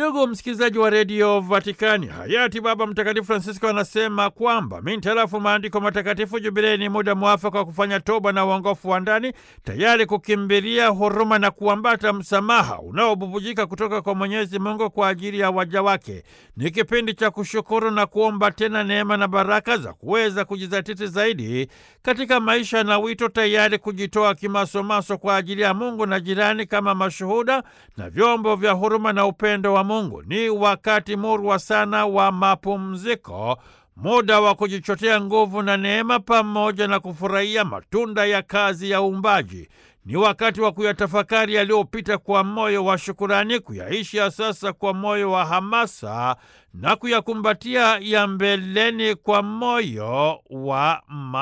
Ndugu msikilizaji wa redio Vatikani, hayati Baba Mtakatifu Francisco anasema kwamba mintarafu maandiko matakatifu, jubilei ni muda mwafaka wa kufanya toba na uongofu wa ndani, tayari kukimbilia huruma na kuambata msamaha unaobubujika kutoka kwa Mwenyezi Mungu kwa ajili ya waja wake. Ni kipindi cha kushukuru na kuomba tena neema na baraka za kuweza kujizatiti zaidi katika maisha na wito, tayari kujitoa kimasomaso kwa ajili ya Mungu na jirani kama mashuhuda na vyombo vya huruma na upendo wa Mungu. Ni wakati murwa sana wa mapumziko, muda wa kujichotea nguvu na neema, pamoja na kufurahia matunda ya kazi ya uumbaji. Ni wakati wa kuyatafakari yaliyopita kwa moyo wa shukurani, kuyaishi ya sasa kwa moyo wa hamasa na kuyakumbatia ya mbeleni kwa moyo wa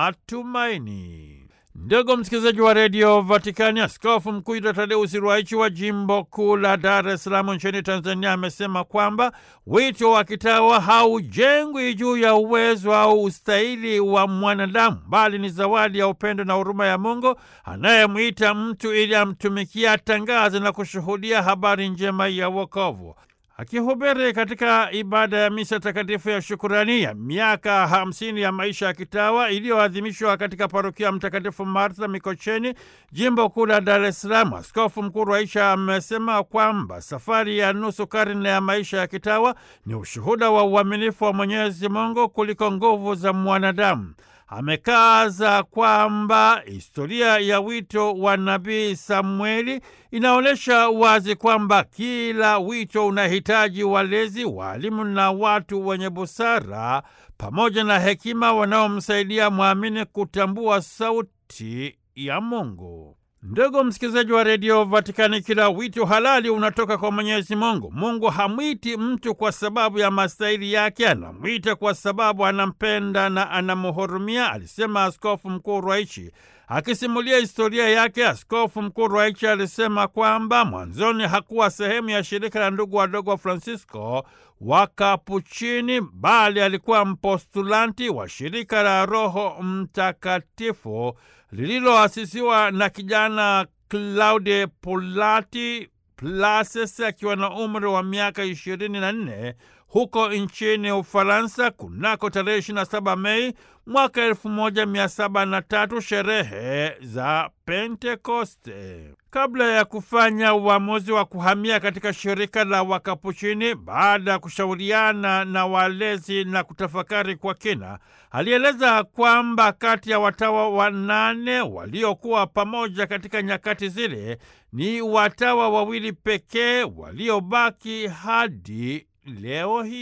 matumaini. Ndugu msikilizaji wa redio Vatikani, askofu mkuu Yuda Tadeusi Ruwaichi wa jimbo kuu la Dar es Salaam nchini Tanzania amesema kwamba wito wa kitawa haujengwi juu ya uwezo au ustahili wa mwanadamu, bali ni zawadi ya upendo na huruma ya Mungu anayemwita mtu ili amtumikie, atangaze na kushuhudia habari njema ya wokovu. Akihubiri katika ibada ya misa takatifu ya shukurani ya miaka hamsini ya maisha ya kitawa iliyoadhimishwa katika parokia ya Mtakatifu Martha Mikocheni, jimbo kuu la Dar es Salaam, askofu mkuu Rwaisha amesema kwamba safari ya nusu karne ya maisha ya kitawa ni ushuhuda wa uaminifu wa Mwenyezi Mungu kuliko nguvu za mwanadamu. Amekaza kwamba historia ya wito wa nabii Samueli inaonyesha wazi kwamba kila wito unahitaji walezi, waalimu na watu wenye busara pamoja na hekima wanaomsaidia mwamini kutambua sauti ya Mungu. Ndugu msikilizaji wa redio Vatikani, kila wito halali unatoka kwa Mwenyezi Mungu. Mungu hamwiti mtu kwa sababu ya mastahili yake, anamwita kwa sababu anampenda na anamhurumia, alisema Askofu Mkuu Rwaichi. Akisimulia historia yake, Askofu Mkuu Rwaichi alisema kwamba mwanzoni hakuwa sehemu ya shirika la ndugu wadogo wa Francisco wa Kapuchini, bali alikuwa mpostulanti wa shirika la Roho Mtakatifu lililoasisiwa na kijana Claude Pulati Plases akiwa na umri wa miaka ishirini na nne huko nchini Ufaransa kunako tarehe 27 Mei mwaka 1703, sherehe za Pentekoste. Kabla ya kufanya uamuzi wa kuhamia katika shirika la Wakapuchini, baada ya kushauriana na walezi na kutafakari kwa kina, alieleza kwamba kati ya watawa wanane waliokuwa pamoja katika nyakati zile, ni watawa wawili pekee waliobaki hadi leo hii.